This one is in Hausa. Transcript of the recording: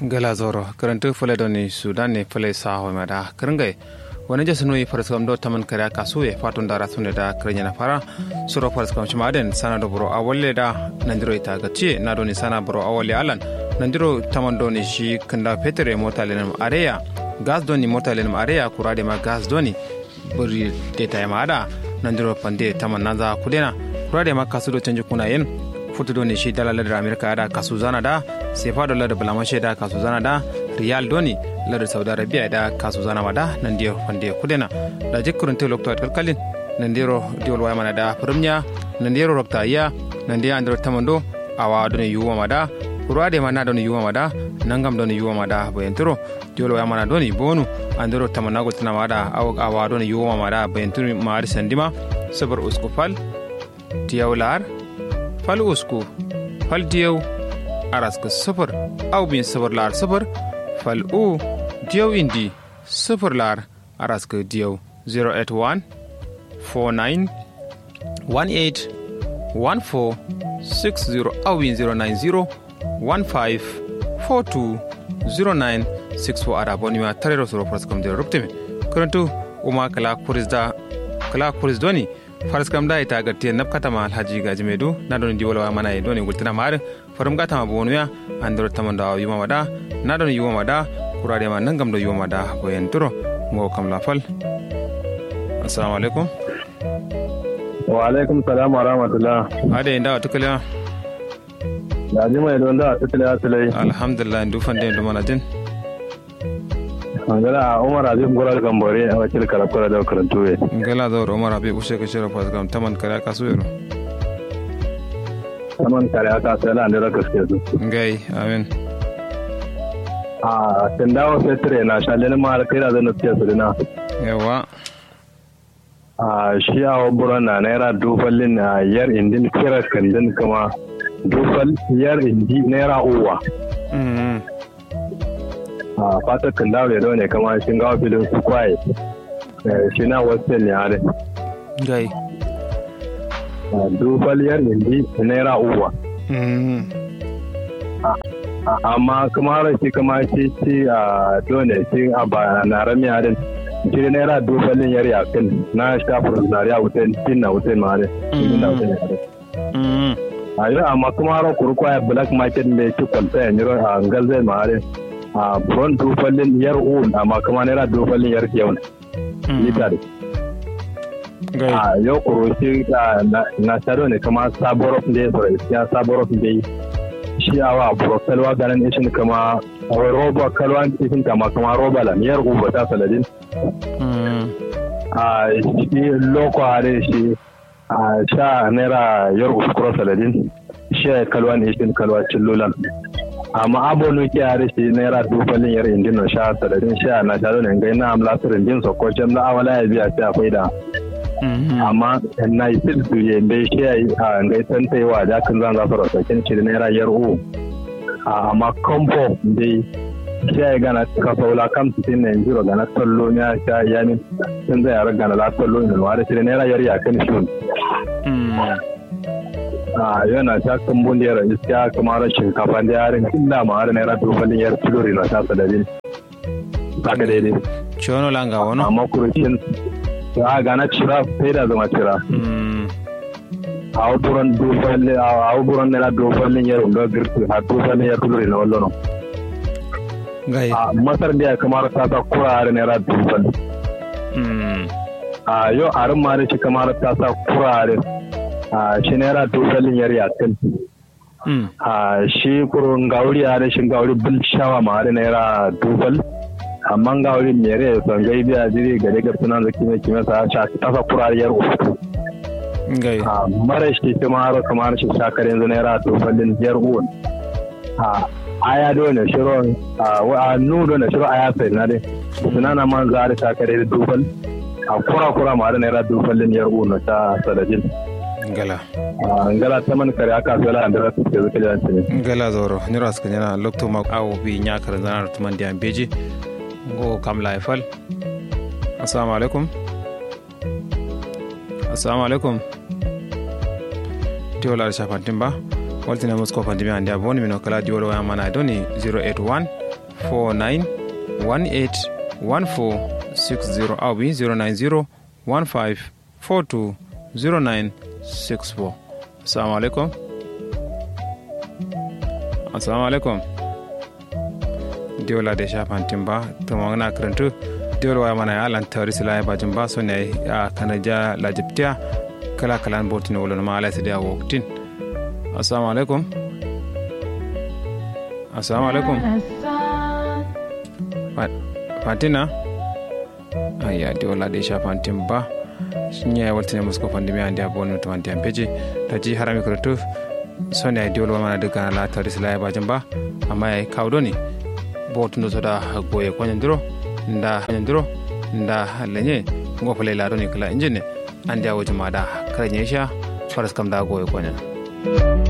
gala zoro karantu fule doni sudan ne fule saho mada kringai wani jasu nui farskam do taman kare kasu e fatun dara sune da krenya na fara suro farskam chumaden sana do bro awolle da nandiro ita gachi na doni sana bro awolle alan nandiro taman doni shi kanda petere mota lenam areya gas doni mota lenam areya kurade ma gas doni buri deta ma ada nandiro pande taman naza kudena kurade ma kasu do canji kuna yen futu doni shi dala ladar amerika da kasu zana da sefa do ladar balamashe da kasu zana da riyal doni ladar saudi arabia da kasu zana ma da nan diyo fande kudena da jikkurin te lokto kalkalin nan diro diwol waya mana da firmnya nan diro rokta iya nan diya andro tamando awa doni yuwa ma da kurade ma na doni yuwa ma da nangam doni yuwa ma da bayantiro diwol waya mana doni bonu andro tamanago tina ma da awa doni yuwa ma da bayantiro ma ari sandima sabar uskufal diyawlar fal usku fal diyaw araska sifir aw bin sifir lar sifir fal u diyaw indi sifir lar araska diyaw 081 49 18 14 60 aw bin 090 15 42 09 64 ada bonima tarero soro praskam de rupteme kurantu uma kala kurizda kala kurizdoni faras kam da ita gatti nab katama alhaji gaji medu na don di wala mana e doni gultina mar farum gata ma bonu ya andro tamanda yuma mada na don yuma mada kurade ma nangam do yuma mada ko en turo mo kam la fal assalamu alaikum wa alaikum salam wa rahmatullah ade inda tukala ya ji mai don da tukala tulai alhamdulillah ndu fande ndu mana din ngala umar azim goral gambore a wakil karakura da karantu we ngala da umar abi ushe ka shira pas gam taman kare ka su yero taman kare aka sai la ndira kaske su ngai amin a tindawo fetre na shalele ma al kaira da nasiya su dina yawa a shi a wabura na naira dufallin na yar indin kira kandin kuma dufal yar indi naira uwa a fatar kan dawo da ne kama shi gawa filin su kwaye shi na wasu ne hare gai dufaliyar indi naira uwa amma kuma hara shi kama shi shi a dole shi a ba na rami harin shi naira dufalin yar yakin na shafin zariya wutan shi na wutan ma harin na wutan harin a yi amma kuma hara kurkwaya black market mai ci kwalta yanzu a galzai ma harin a buron dofallin yar un amma kuma naira dofallin yar yau lita da a yau kuroshi na sharo ne kama saborof da ya tsoro ya saborof da shi a wa buro kalwa ganin ishin kama roba kalwa ishin kama kama roba la yar uba ta saladin a shi loko hare shi a sha naira yar uskuro saladin shi kalwa ne ishin kalwa cillulan amma abonu ke yare shi naira dufalin yar indin no sha sadadin sha na sha ne ngai na amla sirin din so ko jam na awala ya biya ta akwai da amma na yi sil su ye be shi ai a ngai san tai wa da kan zan za su rasa kin shi naira yar u amma kompo dai shi ai gana ka faula kam tin ne jiro gana tollo ya sha yani sun zai yar gana la tollo ne wa da shi naira yar ya kan shi a yana ta kambun da yara iska kamar shinkafa da yarin illa ma har naira dobalin yar kilori na tasa da bin haka daidai chono langa wono amma kurushin a gana cira sai da zama cira a wuburan dobalin a wuburan naira dobalin yar unga girki a dobalin yar kilori na wallo gai a masar da ya kamar ta sa kura har naira dobalin a yau a rin ma da shi kamar ta sa kura har a shi naira dogalin yar yakin a shi kurun gauri a rashin gauri bil shawa ma da naira dogal amma gauri mere ya son gai biya jiri gare ga sunan zaki mai kime sa sha tafa kurariyar uku gai a mara shi shi ma haro kamar shi shakar yanzu naira dogalin yar uwan a aya dole shiro a nu dole shiro aya sai na dai sunana man za da shakar da dogal a kura kura ma da naira dogalin yar uwan ta sadajin ngala ngala taman kare aka zala andara su ke zuka jance ngala zoro nira ska nyana lokto ma awo bi nya kar zana tuman diam beji ngo kam la fal assalamu alaikum assalamu alaikum diola shafantin ba waltina musko fandimi ande aboni mino kala diwolo wa mana doni 081 49 18 14 60 au bi 090 15 42 09 64 assalamu alaikum assalamu alaikum diola de shafantin ba to na karantu diola wa mana ya lan tawri sila ya bajin ba so ne a kanaja lajiptia kala kala botin wala ma ala sidia woktin assalamu alaikum assalamu alaikum fatina aya diola de shafantin ba nya ya waltine musko fandi mi andi abonu to andi ampeji taji harami karantu so ne diola wa mana daga la tawri sila ya bajin ba amma ya kawdo ne botundo soda goye koñodiro nda koñodiro nda leñe ngofale laɗo ni kala injine andi awoji maɗa kala ñeesha faras kam da goye koña